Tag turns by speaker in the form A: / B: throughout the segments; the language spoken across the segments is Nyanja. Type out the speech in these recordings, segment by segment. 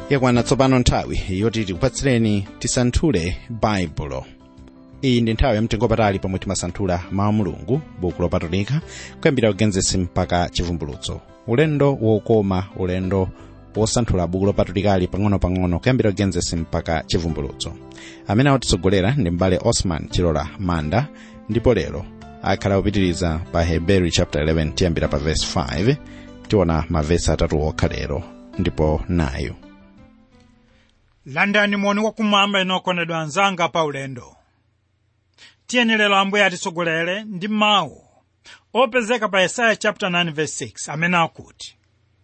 A: yakwana tsopano nthawi yoti tikupatsireni tisanthule baibulo iyi ndi nthawi yamtengopatali pomwe timasanthula mawu mulungu buku lopatulika kuyambira kugenesi mpaka chivumbulutso ulendo wokoma ulendo wosanthula buku lopatulikali pang'ono-pang'ono kuyambira kugenesi mpaka chivumbulutso amene akutitsogolera ndi mbale osman chilola manda ndipo lero akhala kupitiriza pa hebrew chapter 11 tiyambira pa verse 5 tiona mavesi atatu okha lero ndipo nayo
B: landani moni wakumwamba inu okondedwa anzanga pa ulendo tiyeni lero ambuye atitsogolere ndi mawu opezeka pa yesaya chapter 9 verse 6 amene akuti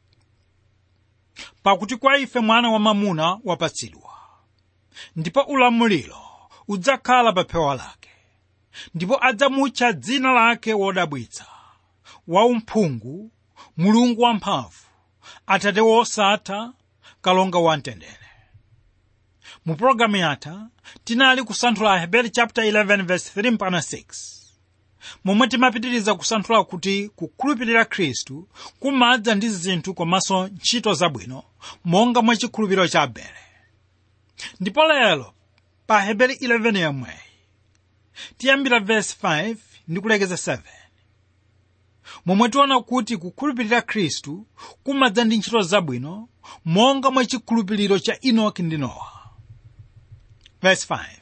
B: pakuti kwa ife mwana wamamuna wapatsidwa ndipo ulamuliro udzakhala pa phewa lake ndipo adzamutcha dzina lake wodabwitsa waumphungu mulungu wamphamvu atate wosatha kalonga wamtendere mu pologalamu yatha tinali kusanthula aheberi chapter 11 verse 3 mpaka 6 momwe timapitiriza kusanthula kuti kukhulupirira khristu kumadza ndi zinthu komanso ntchito zabwino monga mwa chikhulupiriro cha abele ndipo lero pa aheberi 11 yomweyi tiyambira verse 5 ndi kulekeza 7 momwe tiona kuti kukhulupirira khristu kumadza ndi ntchito zabwino monga mwa chikhulupiriro cha enoki ndi nowa verse 5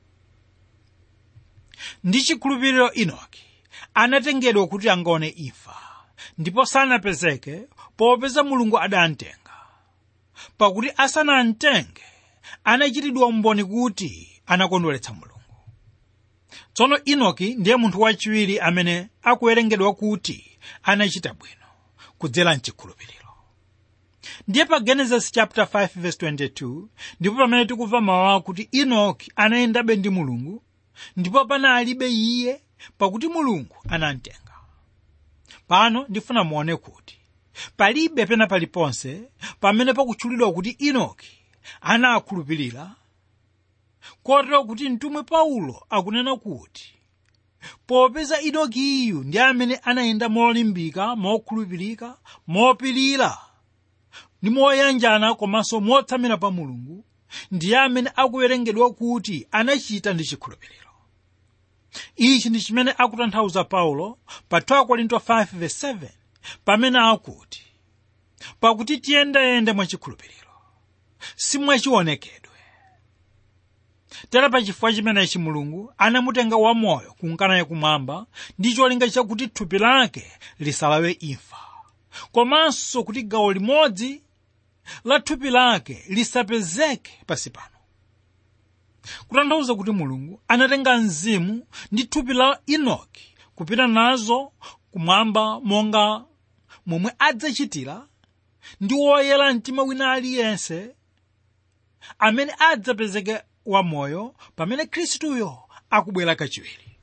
B: ndi chikhulupiriro enoki anatengedwa kuti angaone imfa ndipo sanapezeke popeza mulungu adamtenga pakuti asanamtenge anachitidwa umboni kuti anakondweretsa mulungu tsono enoki ndiye munthu wachiwiri amene akuwerengedwa kuti anachita bwino kudzera mchikhulupiriro ndiye pa genesis chapter 5 verse 22 ndipo pamene tikumva mawu akuti enoki anayendabe ndi mulungu ndipo panalibe iye pakuti mulungu anamtenga pano ndifuna muone kuti palibe pena paliponse pamene pakutchulidwa kuti enoki anakhulupirira kotero kuti mtumwi paulo akunena kuti popeza enoki iyu ndi amene anayenda molimbika mokhulupirika mopirira ndi moyanjana komanso motsamira pa mulungu ndiye amene akuwerengedwa kuti anachita ndi chikhulupiriro ichi ndi chimene akutanthauza paulo pa 2 korinto 5:7 pamene akuti pakuti tiyendayende mwachikhulupiriro simwachionekedwe tera pa chifukwa chimenechi mulungu anamutenga wamoyo kunkana yakumwamba ndi cholinga chakuti thupi lake lisalawe imfa komanso kuti gawo limodzi la thupi lake lisapezeke pasi pano kutanthauza kuti mulungu anatenga mzimu ndi thupi la enoki kupita nazo kumwamba monga momwe adzachitira ndi woyera mtima wina aliyense amene adzapezeke wamoyo pamene khristuyo akubwera kachiwiri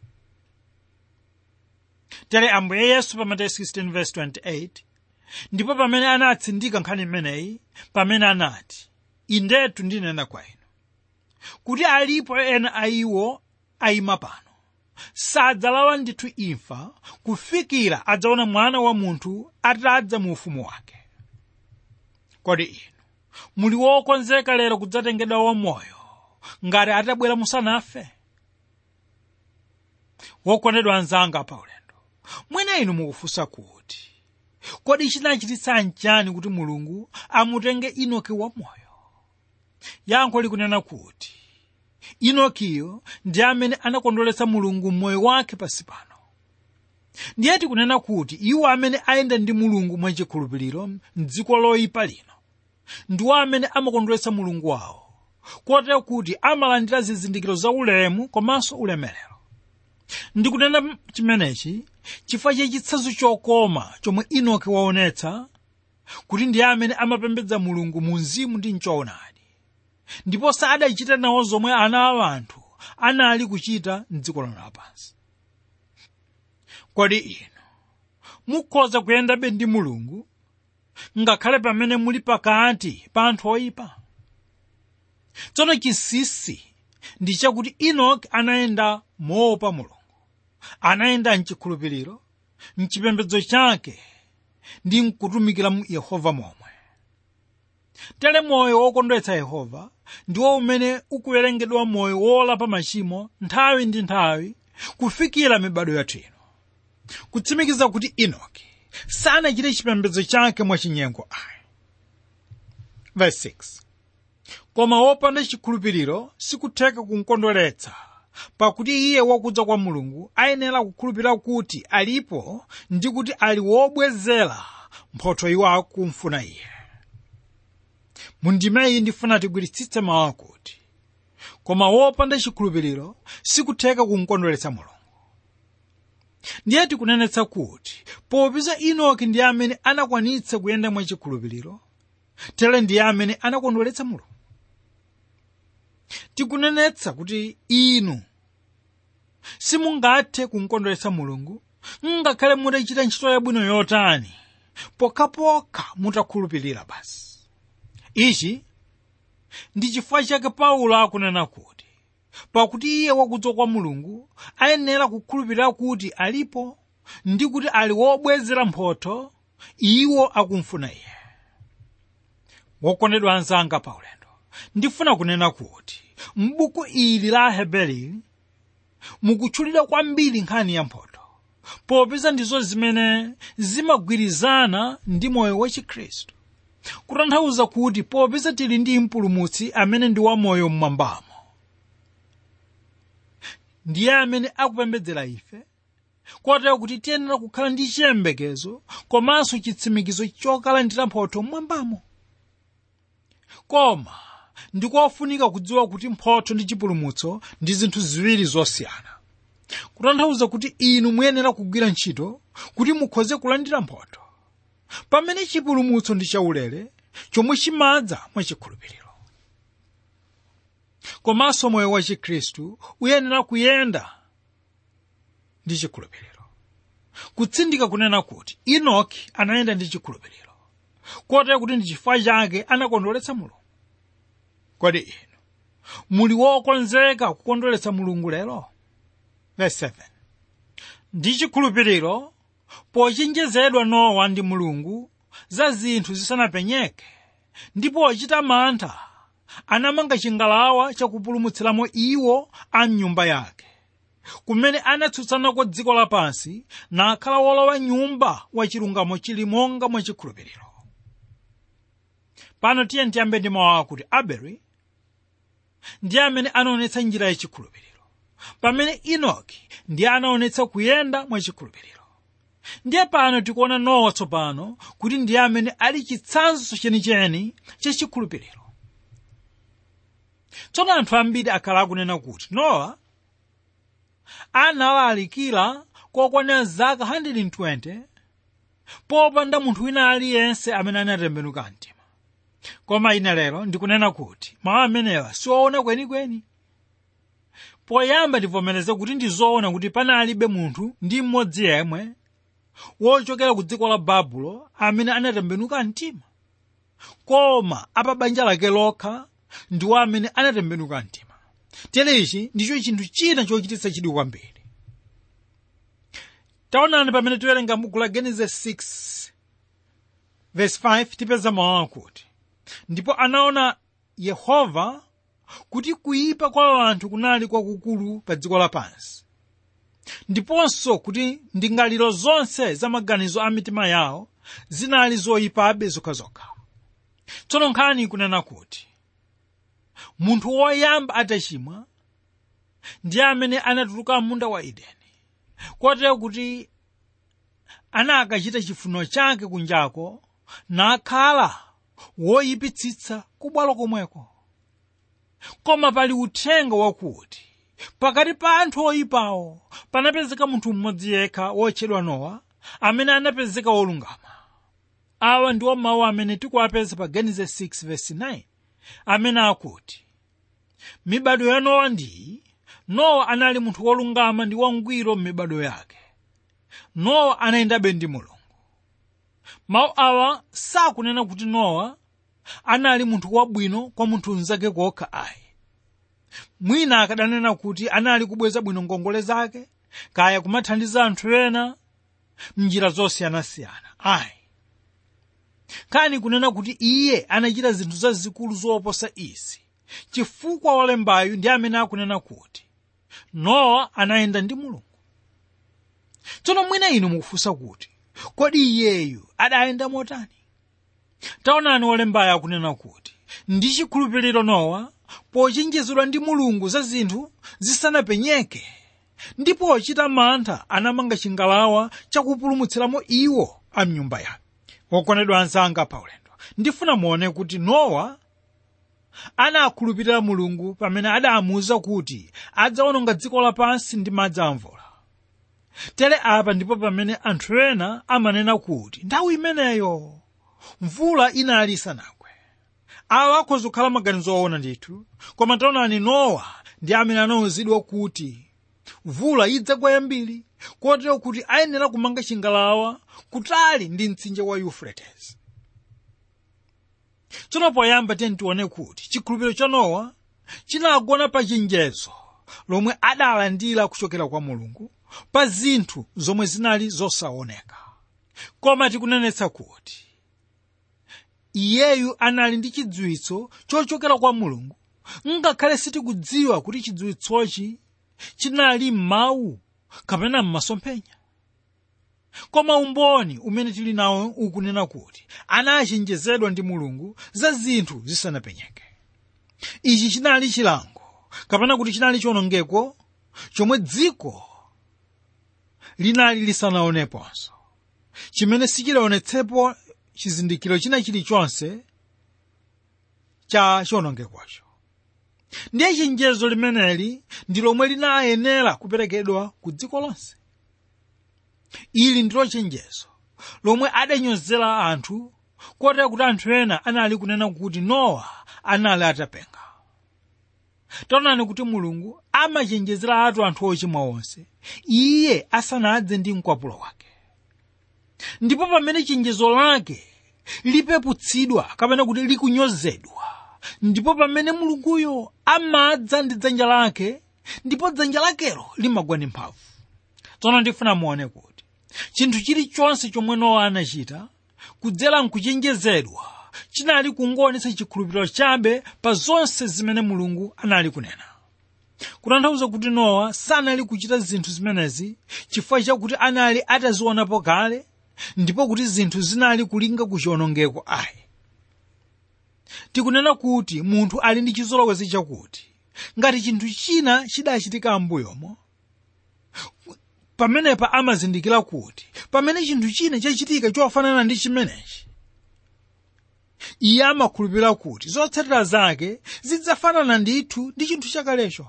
B: tere ambuye yesu pa mateyu 16:28 ndipo pamene anatsindika nkhani imeneyi pamene anati indetu ndinena kwa inu kuti alipo ena a iwo ayima pano sadzalawa ndithu imfa kufikira adzaona mwana wa munthu atadza mu ufumu wake kodi inu muli wokonzeka lero kudzatengedwa wamoyo ngati atabwera musanafe wokondedwa anzanga pa ulendo mwina inu mukufunsa kuti kodi chinachititsa nchani kuti mulungu amutenge enoki wamoyo yankho likunena kuti enokiyo ndi amene anakondweretsa mulungu mmoyo wake pasi pano ndiye tikunena kuti iwo amene ayenda ndi mulungu mwachikhulupiriro mdziko loyipa lino ndiwo amene amakondweretsa mulungu wawo kotero kuti amalandira zizindikiro za ulemu komanso ulemerero ndikunena chimenechi chifukwa cha chitsanzo chokoma chomwe enoki waonetsa kuti ndiye amene amapembedza mulungu mu mzimu ndi mchoonadi ndipo sadachita nawo zomwe ana a anthu anali kuchita mdziko lino lapansi kodi inu mukhoza kuyendabe ndi mulungu ngakhale pamene muli pakati pa anthu oyipa tsono chinsinsi ndi chakuti enoki anayenda moopa mulungu anayenda mchikhulupiriro mchipembedzo chake ndi mkutumikira mu yehova momwe tere moyo wokondwetsa yehova ndiwo umene ukuwerengedwa moyo wolapa machimo nthawi ndi nthawi kufikira mibado yathu ino kutsimikiza kuti enoki sanachite chipembedzo chake mwachinyengo ayi verse 6 koma wopanda chikhulupiriro sikutheka kumkondweretsa pakuti iye wakudza kwa mulungu ayenera kukhulupirira kuti alipo ndi kuti ali wobwezera mphotho iwo akumfuna iye mundimeyi ndifuna tigwiritsitse mawu akuti koma wopanda chikhulupiriro sikutheka kumkondweretsa mulungu ndiye tikunenetsa kuti popeza enoki ndi amene anakwanitsa kuyenda mwachikhulupiriro tere ndiye amene anakondweretsa mulungu tikunenetsa kuti inu simungathe kumkondweretsa mulungu ngakhale mutachita ntchito yabwino yotani pokhapokha mutakhulupirira basi ichi ndi chifukwa chake paulo akunena kuti pakuti iye wakudza kwa mulungu ayenera kukhulupirira kuti alipo ndi kuti ali wobwezera mphotho iwo akumfuna iye wokondedwa anzanga paulendo ndifuna kunena kuti m'buku ili la aheberi mukutchulidwa kwambiri nkhani ya mphotho popeza ndizo zimene zimagwirizana ndi moyo wa chikhristu kutanthauza kuti popeza tili ndi mpulumutsi amene ndi wamoyo mmwambamo ndiye amene akupembedzera ife kotero kuti tiyenera kukhala ndi chiyembekezo komanso chitsimikizo chokalandira mphotho mmwambamo koma ndikofunika kudziwa kuti mphotho ndi chipulumutso ndi zinthu ziwiri zosiyana kutanthauza kuti inu muyenera kugwira ntchito kuti mukhoze kulandira mphotho pamene chipulumutso ndi chaulere chomwe chimadza mwachikhulupiriro komanso moyo wa chikhristu uyenera kuyenda ndi chikhulupiriro kutsindika kunena kuti enoki anayenda ndi chikhulupiriro kotero kuti ndi chifukwa chake anakondweretsa mulungu kodi inu muli wokonzeka kukondweretsa mulungu lero verse 7 ndi chikhulupiriro pochenjezedwa nowa ndi mulungu za zinthu zisanapenyeke ndipo ochita mantha anamanga chingalawa chakupulumutsiramo iwo a mnyumba yake kumene anatsutsanako dziko lapansi nakhala wolowa nyumba wachilungamo chili monga mwachikhulupiriro pano tiye ndiyambe ndi mawu akuti abeli ndiye amene anaonetsa njira yachikhulupiriro pamene enoki ndiye anaonetsa kuyenda mwachikhulupiriro ndiye pano tikuona nowa tsopano kuti ndiye amene ali chitsanzo chenicheni chachikhulupiriro tsono anthu ambiri akhala akunena kuti nowa analalikira kokwanira zaka 120 popanda munthu wina aliyense amene anatembenuka mtima koma ine lero ndikunena kuti mawu amenewa siwoona kwenikweni poyamba ndivomereze kuti ndizoona kuti panalibe munthu ndi mmodzi yemwe wochokera ku dziko la babulo amene anatembenuka mtima koma apa banja lake lokha ndiwo amene anatembenuka mtima tere ichi ndicho chinthu china chochititsa chidwi kwambiri taonani pamene tiwerenga buku la genesis 6 verse 5 tipeza mawu akuti ndipo anaona yehova kuti kuyipa kwa anthu kunali kwakukulu pa dziko lapansi ndiponso kuti ndingaliro zonse za maganizo a mitima yawo zinali zoyipabe zokhazokha tsono nkhani ikunena kuti munthu woyamba atachimwa ndiye amene anatuluka munda wa edeni kotero kuti anakachita chifuniro chake kunjako nakhala woyipitsitsa kubwalo komweko koma pali uthenga wakuti pakati pa anthu oyipawo panapezeka munthu mmodzi yekha wotchedwa nowa amene anapezeka wolungama awa ndiwo mawu amene tikuwapeza pa genesis 6 verse 9 amene akuti mibado ya nowa ndiyi nowa anali munthu wolungama ndi wangwiro m'mibado yake nowa anayendabe ndi mulungu mawu awa sakunena kuti nowa anali munthu wabwino kwa munthu mnzake kokha ayi mwina akadanena kuti anali kubweza bwino ngongole zake kaya kumathandiza anthu ena mnjira zosiyanasiyana ayi kani kunena kuti iye anachita zinthu zazikulu zoposa izi chifukwa wolembayu ndi amene akunena kuti nowa anayenda ndi mulungu tsono mwina inu mukufunsa kuti kodi iyeyu adayenda motani taonani wolembayo akunena kuti ndi chikhulupiriro nowa pochenjezedwa ndi mulungu za zinthu zisanapenyeke ndipo ochita mantha anamanga chingalawa chakupulumutsiramo iwo a mnyumba yake wokondedwa anzanga paulendo ndifuna muone kuti nowa anakhulupirira mulungu pamene adamuwuza kuti adzawononga dziko lapansi ndi madzi amvula tere apa ndipo pamene anthu ena amanena kuti nthawi imeneyo mvula inali isanagwe awa akhoza kukhala maganizo owona ndithu koma taonani nowa ndi amene anawuzidwa kuti mvula idzagwa yambiri kotero kuti ayenera kumanga chingalawa kutali ndi mtsinje wa euphrates tsono poyamba tiye tione kuti chikhulupiriro cha nowa chinagona pa chenjezo lomwe adalandira kuchokera kwa mulungu pa zinthu zomwe zinali zosaoneka koma tikunenetsa kuti iyeyu anali ndi chidziwitso chochokera kwa mulungu ngakhale sitikudziwa kuti chidziwitsochi chinali m'mawu kapena m'masomphenya koma umboni umene tili nawo ukunena kuti anachenjezedwa ndi mulungu za zinthu zisanapenyeke ichi chinali chilango kapena kuti chinali chiwonongeko chomwe dziko linali lisanaoneponso chimene sichilaonetsepo chizindikiro china chilichonse cha chiwonongekocho ndiye chenjezo limeneli ndi lomwe linayenera kuperekedwa ku dziko lonse ili ndilo chenjezo lomwe adanyozera anthu kotera kuti anthu ena anali kunena kuti nowa anali atapenga taonani kuti mulungu amachenjezera atu anthu ochimwa onse iye asanadze ndi mkwapulo wake ndipo pamene chenjezo lake lipeputsidwa kapena kuti likunyozedwa ndipo pamene mulunguyo amadza ndi dzanja lake ndipo dzanja lakelo limagwa ndi mphamvu tsono ndifuna muone kuti chinthu chilichonse chomwe nowa anachita kudzera mkuchenjezedwa chinali kungoonetsa chikhulupiriro chabe pa zonse zimene mulungu anali kunena kutanthauza kuti nowa sanali kuchita zinthu zimenezi chifukwa chakuti anali atazionapo kale ndipo kuti zinthu zinali kulinga ku chiwonongeko ayi tikunena kuti munthu ali ndi chizolowezi chakuti ngati chinthu china chidachitika m'mbuyomo pamenepa amazindikira kuti pamene chinthu china chachitika chofanana ndi chimenechi iye amakhulupirira kuti zotsatira zake zidzafanana ndithu ndi chinthu chakalecho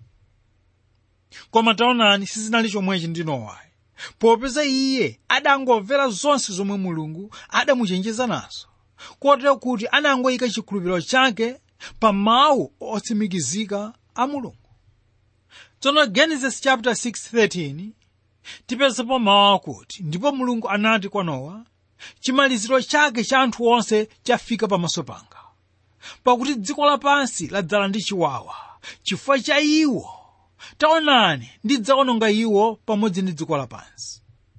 B: koma taonani sizinali chomwechi ndi nowayo popeza iye adangomvera zonse zomwe mulungu adamuchenjeza nazo kotero kuti anangoyika chikhulupiriro chake pa mawu otsimikizika a mulungu tsono genesis chapter 6:13 tipezepo mawu akuti ndipo mulungu anati kwa nowa chimaliziro chake cha anthu onse chafika pamaso panga pakuti dziko lapansi ladzala ndi chiwawa chifukwa cha iwo taonani ndidzawononga iwo pamodzi ndi dziko lapansi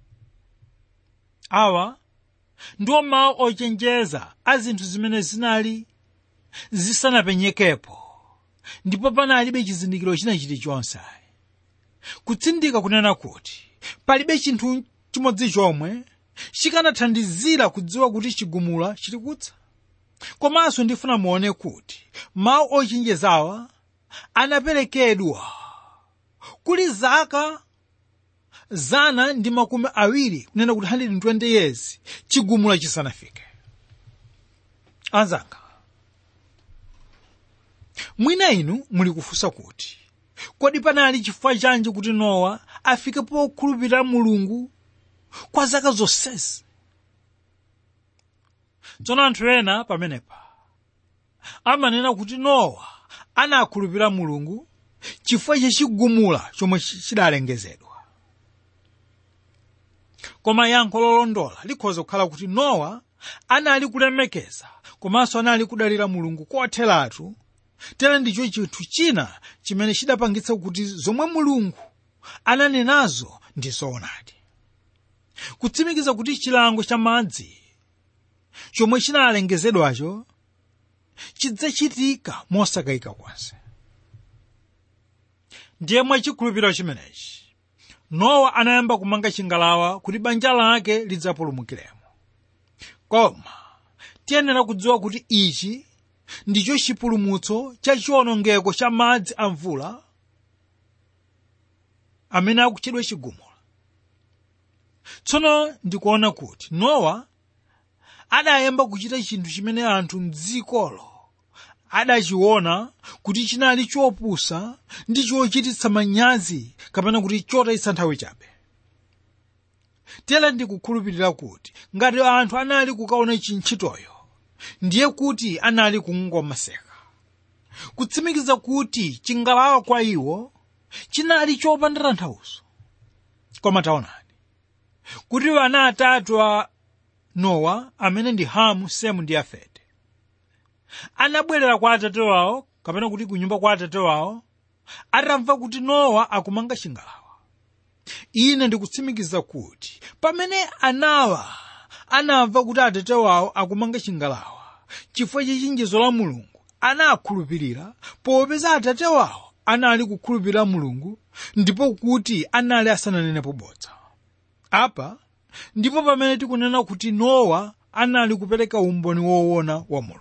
B: awa ndiwo mawu ochenjeza a zinthu zimene zinali zisanapenyekepo ndipo panalibe chizindikiro china chilichonse kutsindika kunena kuti palibe chinthu chimodzi chomwe chikanathandizira kudziwa kuti chigumula chili kudza komanso ndifuna muone kuti mawu ochenjezawa anaperekedwa kuli zaka zana ndi makumi awiri kunena kuti 120 years chigumula chisanafike anzanga mwina inu muli kufunsa kuti kodi panali chifukwa chanji kuti nowa afike pokhulupirira mulungu kwa zaka zonsezi tsono anthu ena pamenepa amanena kuti nowa anakhulupirira mulungu chifukwa chachigumula chomwe chidalengezedwa koma yankho lolondola likhoza kukhala kuti nowa anali kulemekeza komanso anali kudalira mulungu kotheratu tere ndicho chinthu china chimene chidapangitsa kuti zomwe mulungu ananenazo ndi zoonadi kutsimikiza kuti chilango cha madzi chomwe chinalengezedwacho chidzachitika mosakayika konse ndiye mwachikhulupiriro chimenechi nowa anayamba kumanga chingalawa kuti banja lake lidzapulumukiremo koma tiyenera kudziwa kuti ichi ndicho chipulumutso cha chiwonongeko cha madzi a mvula amene akutchedwa chigumula tsono ndikuona kuti nowa adayamba kuchita chinthu chimene anthu mdzikolo adachiona kuti chinali chopusa ndi chochititsa manyazi kapena kuti chotayitsa nthawi chabe tera ndikukhulupirira kuti ngati anthu anali kukaona chintchitoyo ndiye kuti anali kungomaseka kutsimikiza kuti chingalawa kwa iwo chinali chopanda tanthauzo koma taonani kuti ana atatu a nowa amene ndi hamu semu ndi yafete anabwerera kwa atate wawo kapena kuti kunyumba kwa atate wawo atamva kuti nowa akumanga chingalawa ine ndikutsimikiza kuti pamene anawa anamva kuti atate wawo akumanga chingalawa chifukwa chachenjezo la mulungu anakhulupirira popeza atate wawo anali kukhulupirira mulungu ndipo kuti anali asananenepo bodza apa ndipo pamene tikunena kuti nowa anali kupereka umboni woona wa mulungu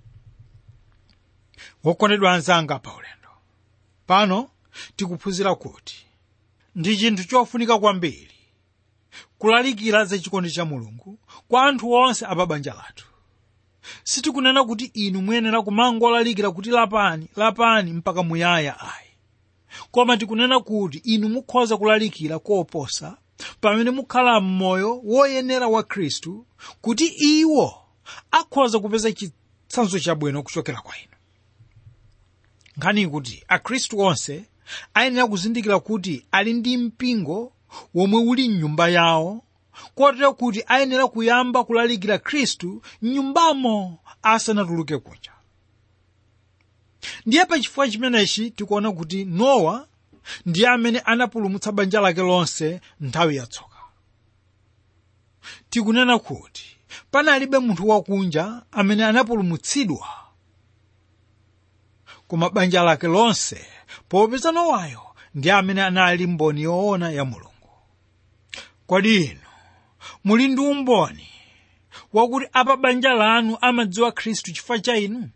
B: wokondedwa anzanga pa ulendo pano tikuphunzira kuti ndi chinthu chofunika kwambiri kulalikira za chikondi cha mulungu kwa anthu onse apa banja lathu sitikunena kuti inu muyenera kumangolalikira kuti lapani lapani mpaka muyaya ayi koma tikunena kuti inu mukhoza kulalikira koposa pamene mukhala m'moyo woyenera wa khristu kuti iwo akhoza kupeza chitsanzo chabwino kuchokera kwa inu nkhani kuti akhristu onse ayenera kuzindikira kuti ali ndi mpingo womwe uli mnyumba yawo kotero kuti ayenera kuyamba kulalikira khristu mnyumbamo asanatuluke kunja ndiye pachifukwa chimenechi tikuona kuti nowa ndiye amene anapulumutsa banja lake lonse nthawi yatsoka tikunena kuti panalibe munthu wakunja amene anapulumutsidwa koma banja lake lonse popeza nowayo ndiye amene anali mboni yoona ya mulungu kodi inu muli ndi umboni wakuti apa banja lanu amadziwa khristu chifukwa cha inu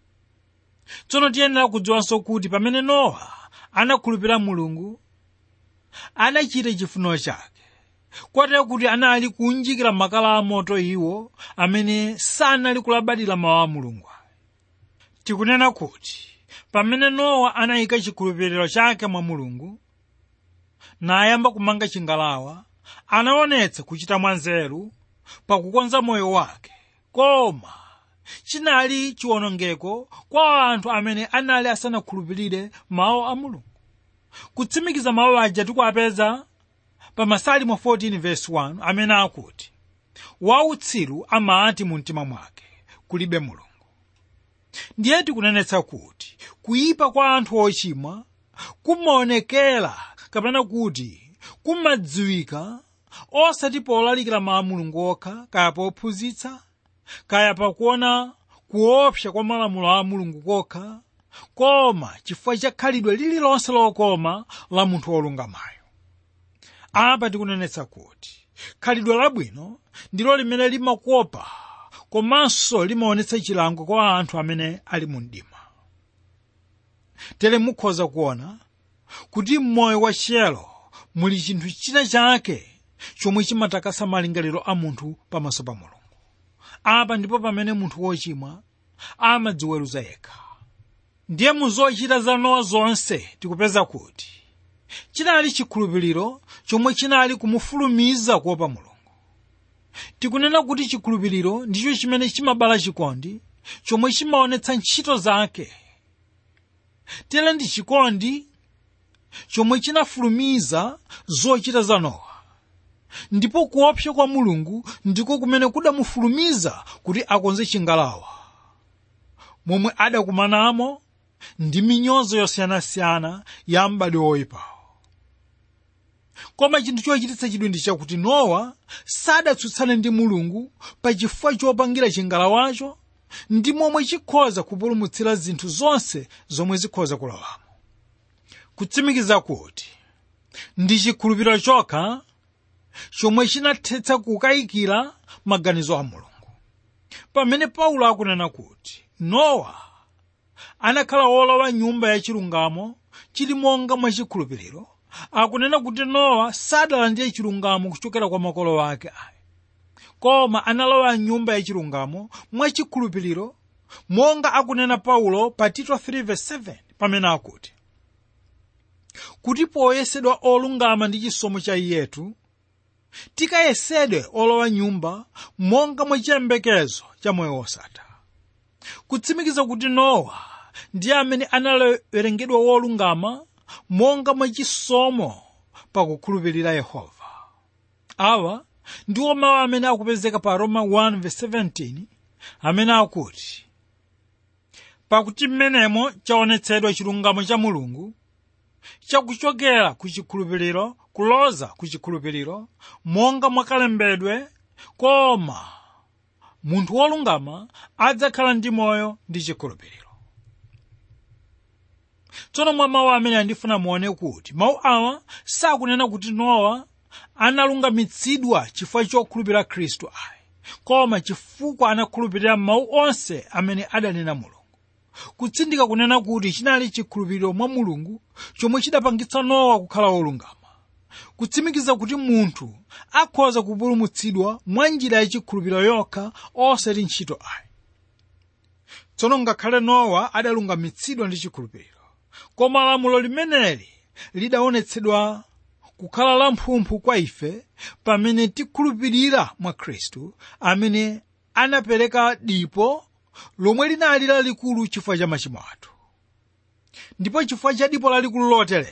B: tsono tiyenera kudziwanso kuti pamene nowa anakhulupirira mulungu anachita chifuniro chake kotero kuti anali kunjikira makala amoto iwo amene sanali kulabadira mawu a mulungu tikunena kuti pamene nowa anayika chikhulupiriro chake mwa mulungu nayamba kumanga chingalawa anaonetsa kuchita mwanzeru pakukonza moyo wake koma chinali chiwonongeko kwa anthu amene anali asanakhulupirire mawu a mulungu kutsimikiza mawu aja tikuapeza pa masalimo 14 verse 1 amene akuti wautsiru amati mu mtima mwake kulibe mulungu ndiye tikunenetsa kuti kuyipa kwa anthu ochimwa kumaonekera kapena kuti kumadziwika osati polalikira mawu a mulungu okha kaya pophunzitsa kaya pakuona kuopsa kwa malamulo a mulungu kokha koma chifukwa cha khalidwe lililonse lokoma la munthu wolungamayo apa tikunenetsa kuti khalidwe labwino ndilo limene limakopa komanso limaonetsa chilango kwa anthu amene ali mu mdima tere mukhoza kuona kuti m'moyo wa chiyero muli chinthu china chake chomwe chimatakasa malingaliro a munthu pamaso pa mulungu apa ndipo pamene munthu wochimwa amadziweruza yekha ndiye mu zochita za nowa zonse tikupeza kuti chinali chikhulupiriro chomwe chinali kumufulumiza kuopa mulungu tikunena kuti chikhulupiriro ndicho chimene chimabala chikondi chomwe chimaonetsa ntchito zake tere ndi chikondi chomwe chinafulumiza zochita za nowa ndipo kuopsa kwa mulungu ndiko kumene kudamufulumiza kuti akonze chingalawa momwe adakumanamo ndi minyozo yosiyanasiyana ya m'badwo woyipawo koma chinthu chochititsa chidwi ndi chakuti nowa sadatsutsane ndi mulungu pa chifukwa chopangira chingalawacho ndi momwe chikhoza kupulumutsira zinthu zonse zomwe zikhoza kulowamo kutsimikiza kuti ndi chikhulupiriro chokha chomwe chinathetsa kukayikira maganizo a mulungu pamene paulo akunena kuti nowa anakhala wolowa nyumba yachilungamo chili monga mwachikhulupiriro akunena kuti nowa sadalandire chilungamo kuchokera kwa makolo ake ayi koma analowa nyumba yachilungamo mwachikhulupiriro monga akunena paulo pa tito 3:7 pamene akuti kuti poyesedwa olungama ndi chisomo cha iyetu tikayesedwe olowa nyumba monga mwachiyembekezo cha moyo wosatha kutsimikiza kuti nowa ndiye amene anawerengedwa wolungama monga mwachisomo pakukhulupirira yehova awa ndiwo mawu amene akupezeka pa roma 1:17 amene akuti pakuti mmenemo chaonetsedwa chilungamo cha mulungu chakuchokera ku chikhulupiriro kuloza ku chikhulupiriro monga mwakalembedwe koma munthu wolungama adzakhala ndi moyo ndi chikhulupiriro tsono mwa mawu amene andifuna muone kuti mawu awa sakunena kuti nowa analungamitsidwa chifukwa chokhulupirira khristu ayi koma chifukwa anakhulupirira mawu onse amene adanena mulungu kutsindika kunena kuti chinali chikhulupiriro mwa mulungu chomwe chidapangitsa nowa kukhala wolungama kutsimikiza kuti munthu akhoza kupulumutsidwa mwa njira yachikhulupiriro yokha osati ntchito ayi tsono ngakhale nowa adalungamitsidwa ndi chikhulupiriro koma lamulo limeneli lidaonetsedwa kukhala lamphumphu kwa ife pamene tikhulupirira mwa khristu amene anapereka dipo lomwe linali lalikulu chifukwa cha machimo athu ndipo chifukwa cha dipo lalikulu lotereri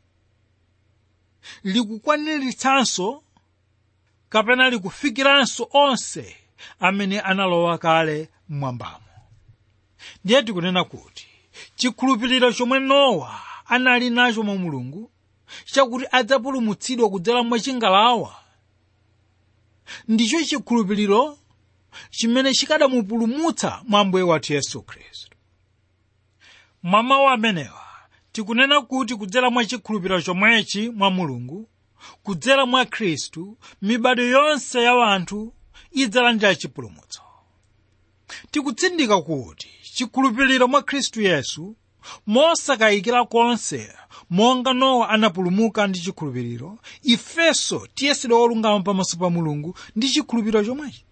B: likukwaniritsanso kapena likufikiranso onse amene analowa kale mmwambamo ndiye tikunena kuti chikhulupiriro chomwe nowa anali nacho mwa mulungu chakuti adzapulumutsidwa kudzera mwa chingalawa ndicho chikhulupiriro chimene chikadamupulumutsa mwa ambuye wathu yesu khristu mwa mawu amenewa tikunena kuti kudzera mwa chikhulupiriro chomwechi mwa mulungu kudzera mwa khristu mibado yonse ya wanthu idzalandira chipulumutso tikutsindika kuti chikhulupiriro mwa khristu yesu mosakayikira konse monga nowa anapulumuka ndi chikhulupiriro ifenso tiyesedwa olungama pamaso pa mulungu ndi chikhulupiriro chomwechi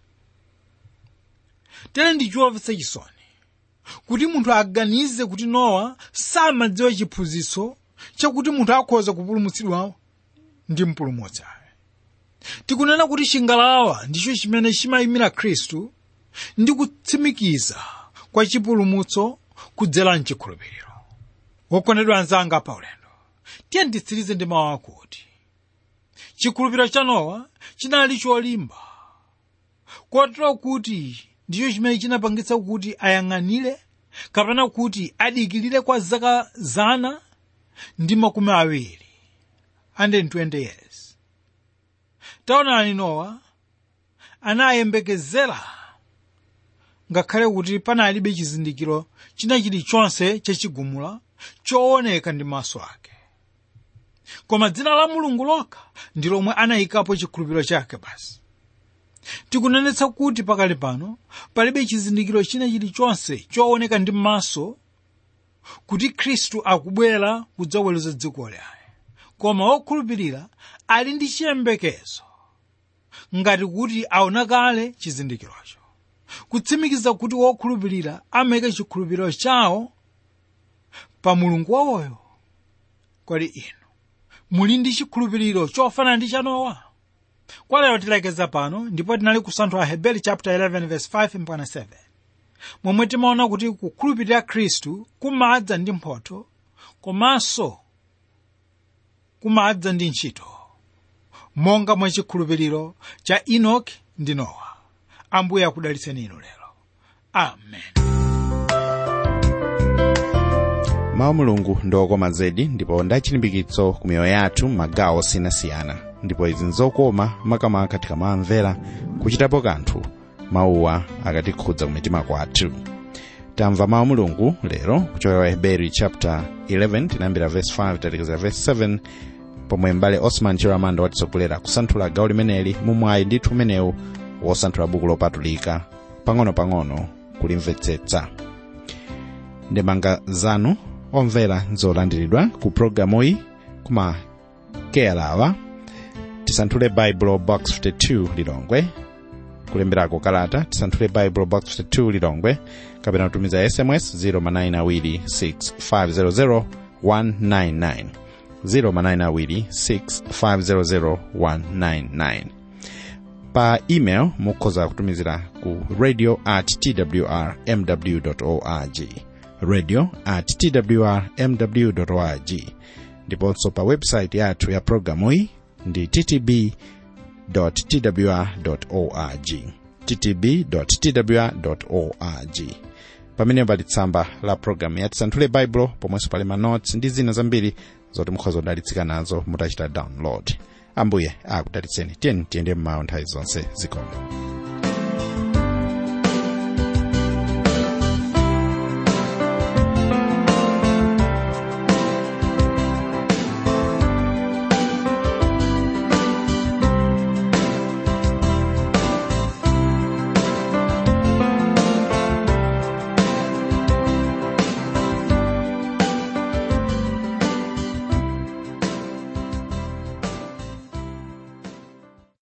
B: tere ndi chomvetsa chisoni kuti munthu aganize kuti nowa samadziwa chiphunzitso chakuti munthu akhoza kupulumutsidwa ndi mpulumutsi tikunena kuti chingalawa ndicho chimene chimayimira khristu ndi kutsimikiza kwa chipulumutso kudzera mchikhulupiriro wokondedwa anzanga pa ulendo tiye nditsirize ndi mawu akuti chikhulupiriro cha nowa chinali cholimba kotero kuti ndicho chimene chinapangitsa kuti ayang'anire kapena kuti adikirire kwa zaka zana ndi makumi awiri 120 years taonani nowa anayembekezera ngakhale kuti panalibe chizindikiro china chilichonse chachigumula chooneka ndi maso ake koma dzina la mulungu lokha ndi lomwe anayikapo chikhulupiriro chake basi tikunenetsa kuti pakali pano palibe chizindikiro china chilichonse chooneka ndi maso kuti khristu akubwera kudzaweruza dziko laye koma wokhulupirira ali ndi chiyembekezo ngati kuti aona kale chizindikirocho kutsimikiza kuti wokhulupirira amayika chikhulupiriro chawo pa mulungu wawoyo kodi inu muli ndi chikhulupiriro chofanana ndi cha nowa kwa lero tilekeza pano ndipo tinali kusanthula hebeli chapter 11 verse 5 mpaka 7 momwe timaona kuti kukhulupirira khristu kumadza ndi mphotho komanso kumadza ndi ntchito monga mwa chikhulupiriro cha enoki ndi nowa ambuye akudalitseni inu lero amen
A: mawu mulungu ndiokoma zedi ndipo ndachilimbikitso ku miyoyo yathu m'magawo osiyanasiyana ndipo izi nzokoma makamaka tikamamvera kuchitapo kanthu mawuwa akatikhudza kumitima kwathu tamva mawu mulungu lero kuchokera wa heberi chapter 11 tinayambira verse 5 tatekeza verse 7 pomwe mbale osman chiramanda watitsogolera kusanthula gawo limeneli mumwayi ndithu umenewu wosanthula buku lopatulika pang'ono-pang'ono kulimvetsetsa ndemanga zanu omvera nzolandiridwa ku programuyi kuma keyalawa tisanthule bible box 52 lilongwe kulemberako kalata tisanthule bible box 52 lilongwe kapena kutumiza sms 0manayinawiri6500 199 0manayinawiri6500 pa email mukhoza kutumizira ku radio at twr mw org radio at twr mw org ndiponso pa website yathu ya programuyi ndi ttb twr org ttb twr org pamene pali tsamba la programu ya tisanthule baibulo pomwenso pali manotes ndi zina zambiri zoti mukhoza kudalitsika nazo mutachita download ambuye akudalitseni tiyeni tiyende mmawa nthawi zonse zikomo